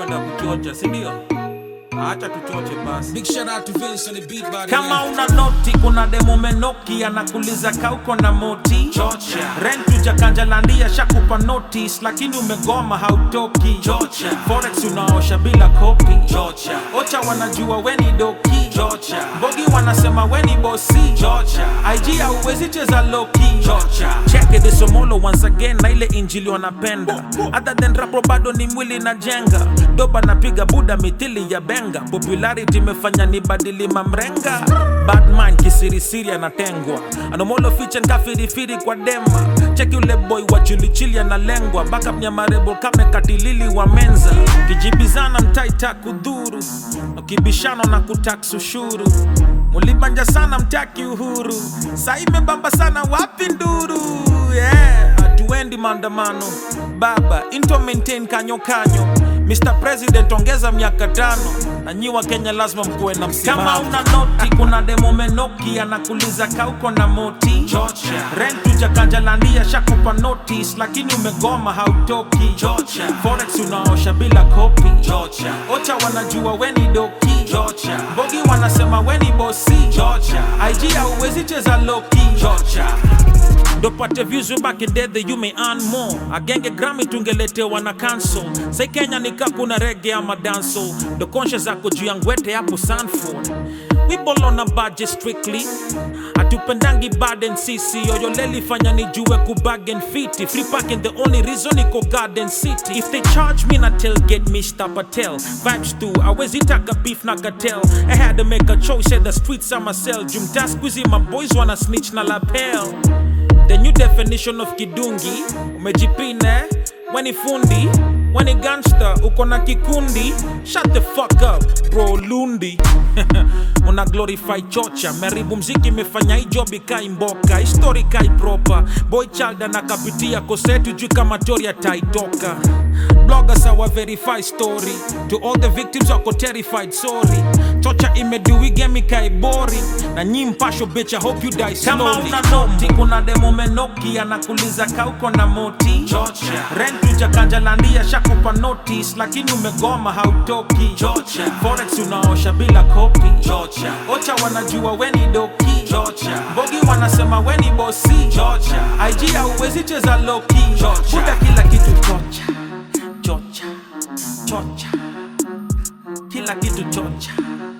unapenda kuchocha sindio acha tuchoche basi Big shout out to Vince on the beat by the kama way. una noti kuna demo menoki anakuliza kauko na moti Chocha. rent ujakanjalandia shakupa notice lakini umegoma hautoki Chocha. forex unaosha bila kopi Chocha. ocha wanajua weni doki Chocha. bogi wanasema weni bosi Chocha. ig hauwezi cheza loki Chocha. cheke the somolo once again na ile injili wanapenda other than rapo bado ni mwili na jenga doba napiga buda mithili ya benga popularity imefanya ni badili mamrenga badman kisirisiri anatengwa anomolo fichen kafirifiri kwa dema cheki ule boy wa chilichili analengwa backup nyamarebo kame katilili wa menza kijibizana mtaita kudhuru ukibishano na kutax ushuru mulibanja sana mtaki uhuru saa imebamba sana wapi nduru yeah. hatuendi maandamano baba into maintain kanyo kanyo Mr. President ongeza miaka tano na nyi wa Kenya lazima mkuwe na msimamo. Kama una noti kuna demo menoki anakuliza kauko na moti Chocha. rent ujakanjalandia shakupa notice lakini umegoma hautoki Chocha. forex unaosha bila kopi Chocha. ocha wanajua weni doki Chocha. bogi wanasema weni bosi Chocha. ig hauwezi cheza loki Chocha. dopate views way back in day that you may earn more agenge grami tungeletewa na cancel sai kenya nika kuna rege ama danso ndo konshe zako juu ya ngwete hapo sanford we ball on a budget strictly hatupendangi baden sisi yoyoleli fanya nijue kubagen fiti free parking the only reason iko garden city if they charge me na tailgate mr patel vibes tu awezi taka beef na cartel i had to make a choice said the streets are my cell jumta squeezy my boys wanna snitch na lapel The new definition of kidungi umejipine weni fundi weni gangster uko na kikundi shut the fuck up bro lundi una glorify chocha meribu mziki imefanya hii job ikai mboka histori kai proper boy child anakapitia kosetu juu kama tori ataitoka bloggers awa verify story to all the victims wako terrified sorry chocha imeduigemi kai boring na nyi mpasho bitch i hope you die slowly kama una noti kuna demo menoki anakuliza kauko na moti Chocha. rent ujakanjalandia shakupa notice lakini umegoma hautoki Chocha. forex unaosha bila kopi Chocha. ocha wanajua weni doki Chocha. bogi wanasema weni bosi Chocha. ig hauwezi cheza loki Chocha. buda kila kitu chocha chocha chocha kila kitu chocha